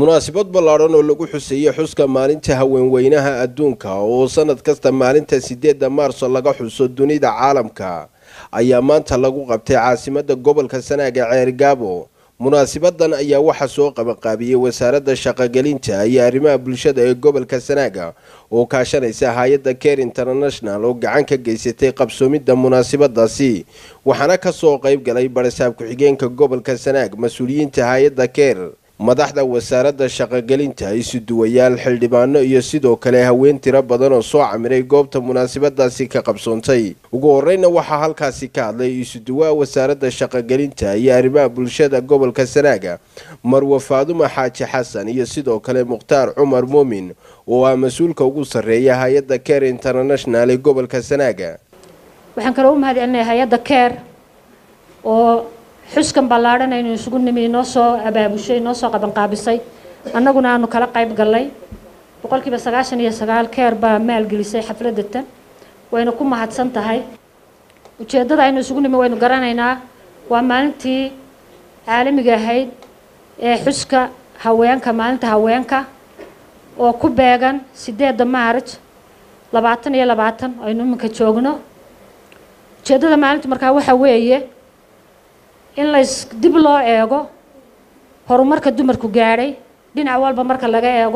munaasabad ballaadhan oo lagu xuseeyey xuska maalinta haweenweynaha adduunka oo sanad kasta maalinta sideedda maarso laga xuso dunida caalamka ayaa maanta lagu qabtay caasimadda gobolka sanaaga ceergaabo munaasibadan ayaa waxaa soo qabanqaabiyey wasaaradda shaqogelinta iyo arrimaha bulshada ee gobolka sanaaga oo kaashanaysa hay-adda care international oo gacan ka geysatay qabsoomidda munaasabadaasi waxaana kasoo qayb galay barisaab ku-xigeenka gobolka sanaag mas-uuliyiinta hay-adda care madaxda wasaaradda shaqogelinta isuduwayaal xildhibaano iyo sidoo kale haween tiro badan oo soo camiray goobta munaasabadaasi ka qabsoontay ugu horeyna waxaa halkaasi ka hadlay isuduwaha wasaaradda shaqogelinta iyo arrimaha bulshada gobolka sanaaga marwe faadumo xaaji xasan iyo sidoo kale mukhtaar cumar muumin oo ah mas-uulka ugu sarreeya hay-adda care international ee gobolka sanaaga waxaan kaloo u mahad celinaya hay-adda care oo xuskan ballaadhan aynu isugu nimi inoo soo abaabushay inoo soo qabanqaabisay annaguna aanu kala qayb gallay boqolkiiba sagaashan iyo sagaal keer baa maalgelisay xafladda tan wayna ku mahadsan tahay ujeeddada aynu isugu nimi waynu garanaynaa waa maalintii caalamiga ahayd ee xuska haweenka maalinta haweenka oo ku beegan sideedda maaraj labaatan iyo labaatan aynu iminka joogno ujeeddada maalintu markaa waxaa weeye in lays dib loo eego horumarka dumarku gaadhay dhinac walba marka laga eego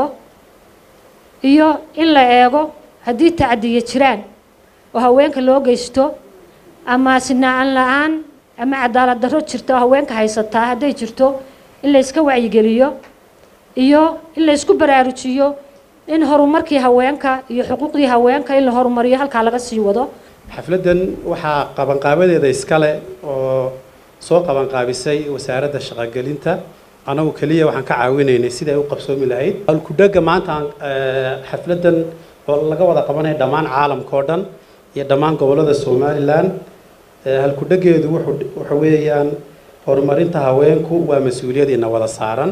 iyo in la eego haddii tacadiya jiraan oo haweenka loo geysto ama sinaan la-aan ama cadaalad darro jirta oo haweenka haysataa hadday jirto in layska wacyigeliyo iyo in laysku baraarujiyo in horumarkii haweenka iyo xuquuqdii haweenka in la horumariyo halkaa laga sii wado xafladdan waxaa qabanqaabadeeda iskale oo soo qabanqaabisay wasaaradda shaqogelinta anagu keliya waxaan ka caawinaynay sidai ay u qabsoomi lahayd halkudhega maanta xafladdan oo laga wada qabanaya dhammaan caalamka oo dhan iyo dhammaan gobollada somalilan halkudhegeedu wuxa weeyaan horumarinta haweenku waa mas-uuliyadiina wada saaran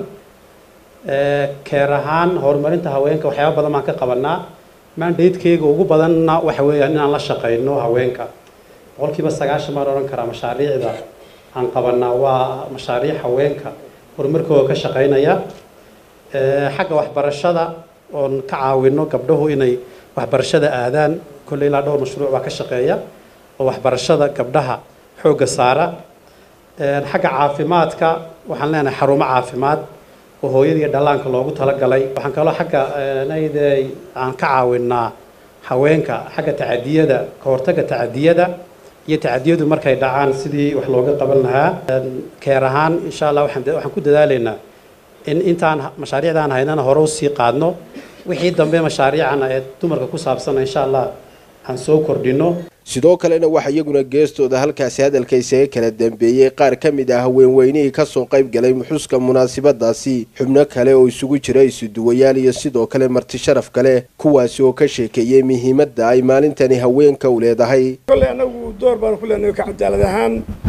keer ahaan horumarinta haweenka waxyaaba badan baan ka qabanaa mandatekeyga ugu badanna waxa weeyaan inaan la shaqayno haweenka boqolkiiba sagaashan baan odhan karaa mashaariicda aan qabanaa waa mashaariic haweenka horumarkooda ka shaqaynaya xagga waxbarashada oon ka caawino gabdhahu inay waxbarashada aadaan kolley ilaa dhowr mashruuc baa ka shaqeeya oo waxbarashada gabdhaha xoogga saara xagga caafimaadka waxaan leenahay xarumo caafimaad oo hooyada iyo dhallaanka loogu talagalay waxaan kaloo xagga nayde aan ka caawinaa haweenka xagga tacadiyada ka hortagga tacadiyada iyo tacadiyadu markay dhacaan sidii wax looga qaban lahaa keer ahaan insha allah waxaan ku dadaalaynaa in intaan mashaariicdaan haynana hore usii qaadno wixii dambe mashaariicana ee dumarka ku saabsana insha allah aan soo kordhino sidoo kalena waxaa iyaguna geestooda halkaasi hadalka isaga kala dambeeyey qaar ka mid ah haweenweynihii kasoo qayb galay xuska munaasabadaasi xubno kale oo isugu jira isuduwayaal iyo sidoo kale marti sharaf kale kuwaasi oo ka sheekeeyey muhiimadda ay maalintani haweenka u leedahay kolley anagu door baanu ku leenahay ka cadaalad ahaan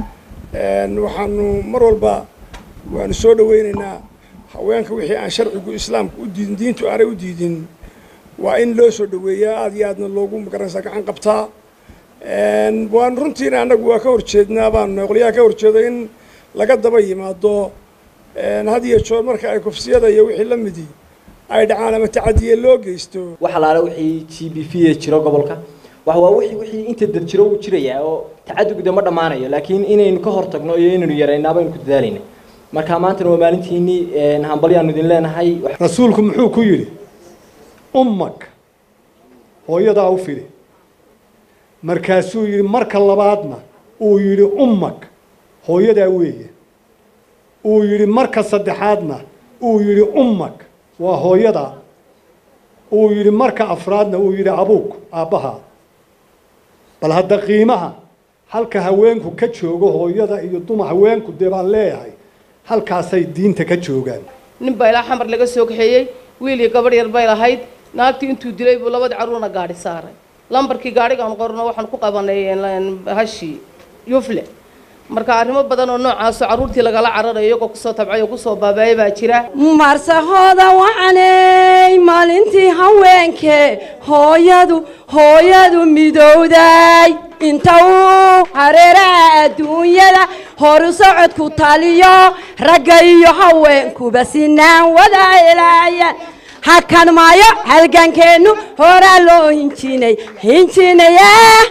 waxaanu mar walba waanu soo dhaweynaynaa haweenka wixii aan sharcigu islaamka u diidin diintu aanay u diidin waa in loo soo dhaweeyaa aada iyo aadna loogu magaranaysaa gacan qabtaa waanu runtiina annagu waa ka horjeednaa baanu qolyaha ka horjeeda in laga daba yimaado had iyo joor marka ay kufsiyada iyo wixii la midi ay dhacaan ama tacadiye loo geysto wax alaale wixii g b v jiro gobolka wax waa wixii wixii inta dad jiro uu jirayaa oo tacadugda ma dhammaanayo laakiin inaynu ka hortagno iyo inaynu yarayna baynu ku dadaalayna marka maantana waa maalintiinii hambalyaanu idin leenahay rasuulku muxuu ku yidhi ummag hooyadaa u fidi markaasuu yidhi marka labaadna uu yidhi ummag hooyadaa weeye uu yidhi marka saddexaadna uu yidhi ummag waa hooyadaa uu yidhi marka afraadna uu yidhi abuug aabbahaa bal hadda qiimaha halka haweenku ka joogo hooyada iyo dumar haweenku dee baan leeyahay halkaasay diinta ka joogaan nin baa ilaa xamar laga soo kaxeeyey wiil iyo gabadh yar bay lahayd naagtii intuu dilay buu labadii carruurna gaadhi saaray lambarkii gaadhigaan qorno waxaan ku qabanay hashii yufle marka arrimo badan oo noocaasoo carruurtii lagala cararayo iyagoo kusoo tabcay oo kusoo baabaaya baa jira marsahooda wacanay maalintii haweenke hooyadu hooyadu midowday inta uu hareeraha adduunyada horu socodku taliyo ragga iyo haweenkuba sinaan wada helaayaan hakan maayo halgankeennu horaa loo hinjinay hinjinaya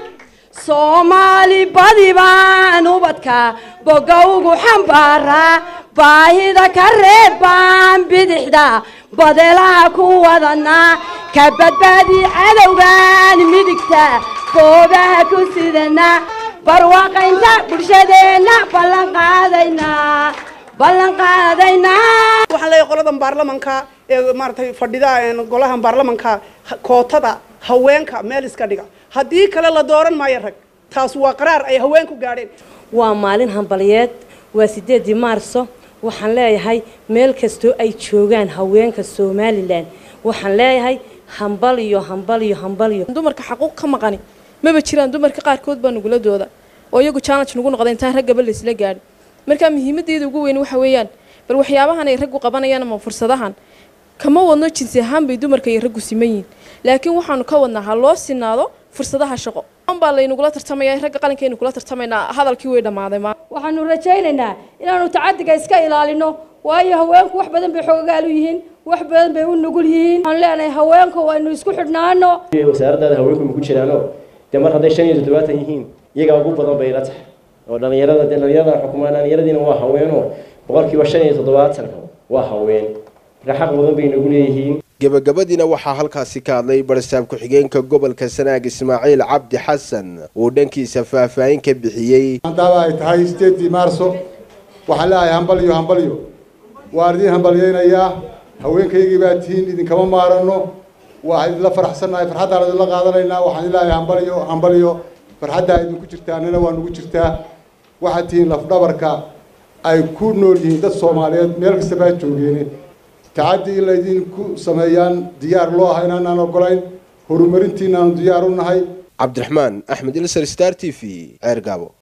soomaali badi baan ubadka boga ugu xambaaraa baahida ka reebaan bidixda badelaha ku wadanaa ka badbaadi cadowgan midigta goobaha ku sidanaa barwaaqaynta bulshadeenna ballan qaadaynaa ballan qaadaynaa waxaan leeyahay qoladan baarlamanka ee maaragtay fadhida golahan baarlamanka kootada haweenka meel iska dhiga haddii kale la dooran maayo rag taas waa qaraar ay haweenku gaadheen waa maalin hambaliyeed waa sideedii maarso waxaan leeyahay meel kastoo ay joogaan haweenka somalilan waxaan leeyahay hambal iyo hambal iyo hambal iyo dumarka xaquuq ka maqani maba jiraan dumarka qaarkood baa nagula dooda oo iyagu challenge nagu noqda intaan raggaba laysla gaadhin marka muhiimadeeda ugu weyn waxa weeyaan bal waxyaabahan ay raggu qabanayaan ama fursadahan kama wadno jinsi ahaan bay dumarka iyo raggu siman yihiin laakiin waxaanu ka wadnaa ha loo sinaado fursadaha shaqo an baa laynugula tartamaya ragga qalinkaynu kula tartamaynaa hadalkii way dhammaaday ma waxaanu rajaynaynaa inaanu tacadiga iska ilaalino waayo haweenku wax badan bay xoogaal u yihiin wax badan bay u nugul yihiin waxaan leenahay haweenka waynu isku xidhnaano wasaaraddaada haweenku maku jiraano dee mar hadday shan iyo toddobaatan yihiin iyagaa ugu badan bay la tahay oo dhallinyarada dee dhallinyarada xukumaan dhallinyaradiina waa haweenoo boqolkiiba shan iyo toddobaatanka waa haween marka xaq badan bay nagu leeyihiin gebagabadiina waxaa halkaasi ka hadlay barsaab ku-xigeenka gobolka sanaag ismaaciil cabdi xasan uu dhankiisa faahfaahin ka bixiyey maadaama ay tahay sideedii maarso waxaan leeyahay hambalyo hambalyo waan idin hambalyaynayaa haweenkaygii baa tihiin idinkama maarano waa idinla faraxsannahay farxaddaan idinla qaadanaynaa waxaan leeyahay hambalyo hambalyo farxaddaa idinku jirtaa annana waa nugu jirtaa waxaad tihiin lafdhabarka ay ku nool yihiin dad soomaaliyeed meel kasta baa joogeene tacaddi in laydinku sameeyaan diyaar loo aha inaanaan ogolayn horumarintiinaanu diyaar u nahay cabdiraxmaan axmed ilsar star t v ceer gaabo